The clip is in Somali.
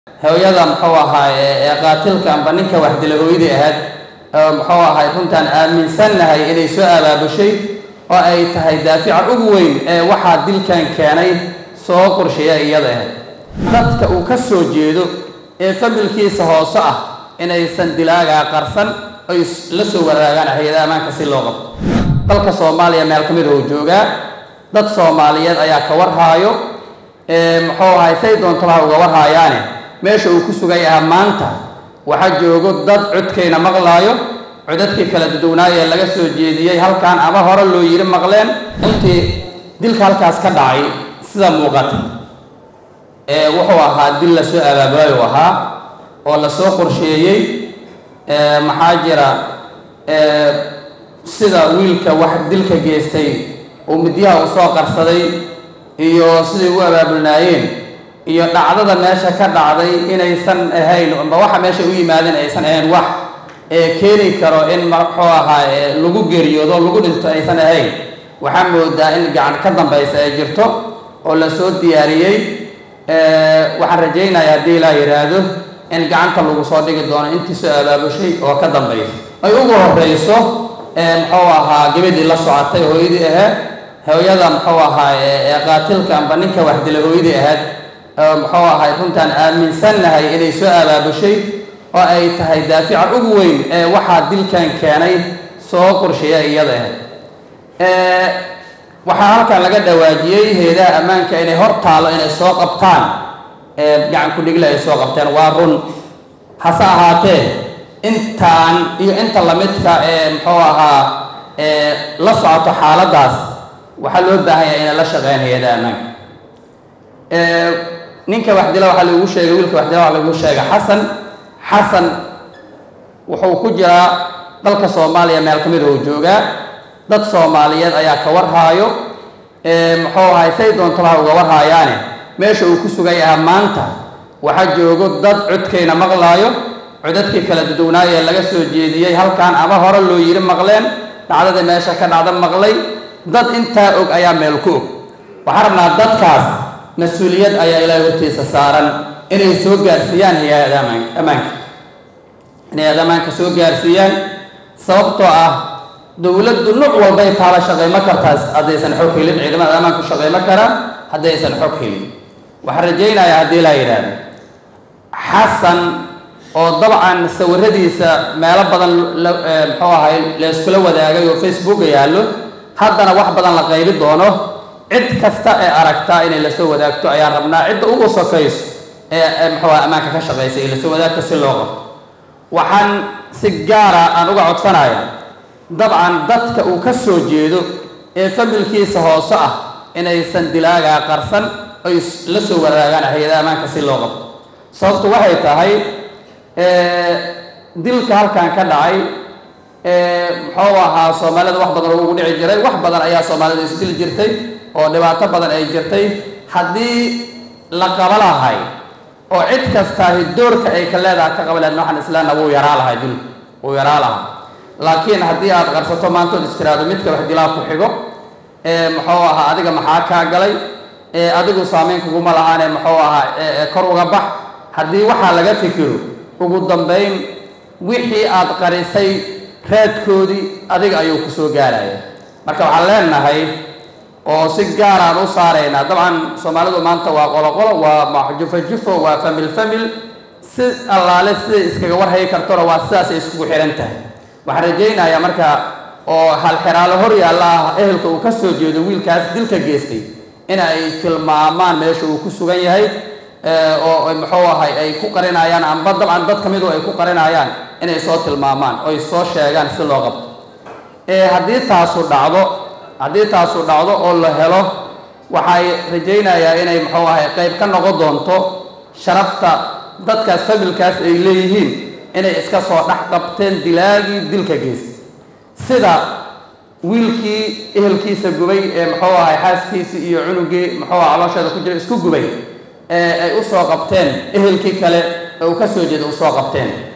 hooyada muxuu ahaaye ee qaatilka amba ninka wax dila hooyadii ahayd muxuu ahay runtaan aaminsannahay inay soo abaabushay oo ay tahay daafica ugu weyn ee waxaa dilkan keenay soo qorsheeya iyada ahayd dadka uu ka soo jeedo ee familkiisa hoose ah inaysan dilaagaa qarsan oy la soo waraagaan hay-adaha ammaanka si loo qabto dalka soomaaliya meel ka mid oo joogaa dad soomaaliyeed ayaa ka warhaayo muxuu ahay say doontaba ha uga warhaayaane meesha uu ku sugay ah maanta waxaa joogo dad codkayna maqlaayo codadkii kala duduwnaayee laga soo jeediyey halkan ama hore loo yiri maqleen intii dilka halkaas ka dhacay sida muuqata ee wuxuu ahaa dil la soo abaabulayu ahaa oo lasoo qorsheeyey maxaa jira sida wiilka wax dilka geystay uu midyaha u soo qarsaday iyo siday u abaabulnaayeen iyo dhacdada meesha ka dhacday inaysan ahayn amba waxa meesha u yimaadeen aysan ahayn wax ee keeni karo in muxuu ahaa lagu geeriyoodo lagu dhinto aysan ahayn waxaa moodaa in gacan ka dambaysa ay jirto oo lasoo diyaariyey waxaan rajaynayaa haddii ilaa yidhaahdo in gacanta lagu soo dhigi doono intii soo abaabushay oo ka dambaysa ay ugu horeyso muxuu ahaa gabadhii la socotay hooyadii ahayd hooyada muxuu ahaa ee qaatilka amba ninka wax dila hooyadii ahayd muxuu ahay runtaan aaminsannahay inay soo abaabushay oo ay tahay daafica ugu weyn ee waxaa dilkan keenay soo qorsheeya iyada ahayd waxaa halkan laga dhawaajiyey hay-adaha ammaanka inay hor taalo inay soo qabtaan gacan ku-dhigla ay soo qabteen waa run hase ahaatee intaan iyo inta lamidka ee muxuu ahaa la socoto xaaladdaas waxaa loo baahan yahay inay la shaqeyn hay-adaha ammaanka ninka wax dila waxaa lagu sheegay wiilka wax dila waxaa lagu sheegay xasan xasan wuxuu ku jiraa dalka soomaaliya meel ka mid oo joogaa dad soomaaliyeed ayaa ka warhaayo muxuu ahay say doontaba ha uga warhaayaane meesha uu ku sugay ah maanta waxaa joogo dad codkayna maqlaayo codadkii kala duduwnaayee laga soo jeediyey halkan ama hore loo yiri maqleen dhacdadii meesha ka dhacda maqlay dad intaa og ayaa meel ku og waxaan rabnaa dadkaas mas-uuliyad ayaa ilaahay hortiisa saaran inay soo gaarsiiyaan hay-ada ammaanka inay hay-ada ammaanka soo gaarsiiyaan sababtoo ah dowladdu nuc walbay taala shaqaymo kartaas haddaysan xog helin ciidamada ammaanku shaqaymo karaan haddaysan xog helin waxaan rajaynayaa haddii laa yidhaahdo xasan oo dabcan sawiradiisa meelo badan muxuu ahay layskula wadaagay oo facebooka yaallo haddana wax badan la qaybi doono cid kasta ee aragtaa inay lasoo wadaagto ayaan rabnaa cidda ugu sokayso ee muxuu aha ammaanka ka shaqaysa ee lasoo wadaagto si loo qabto waxaan si gaara aan uga codsanaya dabcan dadka uu ka soo jeedo ee familkiisa hoose ah inaysan dilaagaa qarsan oy la soo waraagaan hay-adaha ammaanka si loo qabto sababtu waxay tahay dilka halkan ka dhacay muxuu ahaa soomaalida wax badan ugu dhici jiray wax badan ayaa soomaalida isdili jirtay oo dhibaato badan ay jirtay haddii la qaba lahay oo cid kastaahi doorka ay ka leedahay ka qaba lahayd waxaan islaana wuu yaraa lahay dilku wuu yaraa lahaa laakiin haddii aad qarsato maantood istiraado midka wax dilaa ku xigo muxuu ahaa adiga maxaa kaa galay adigu saameyn kuguma lahaane muxuu ahaa kor uga bax haddii waxaa laga fikiro ugu dambayn wixii aad qarisay raadkoodii adiga ayuu ku soo gaaraya marka waxaan leenahay oo si gaar aan u saaraynaa dabcan soomaalidu maanta waa qoloqolo waa jufo jufo waa famil famil si allaale siday iskaga warhayi kartona waa sidaasay iskugu xihan tahay waxaan rajaynayaa marka oo halxiraalo hor yaalla ah ehelka uu ka soo jeedo wiilkaas dilka geystay in ay tilmaamaan meesha uu ku sugan yahay oo muxuu ahay ay ku qarinayaan amba dabcan dad ka midu ay ku qarinayaan inay soo tilmaamaan oy soo sheegaan si loo qabto haddii taasu dhacdo haddii taasu dhacdo oo la helo waxay rajaynayaa inay muxuu ahay qayb ka noqon doonto sharafta dadkaas familkaas ay leeyihiin inay iska soo dhex qabteen dilaagii dilka geystay sida wiilkii ehelkiisa gubay ee muxuu ahay xaaskiisii iyo cunugii muxuu aha caloosheeda ku jira isku gubay ee ay u soo qabteen ehelkii kale ee uu ka soo jeeda u soo qabteen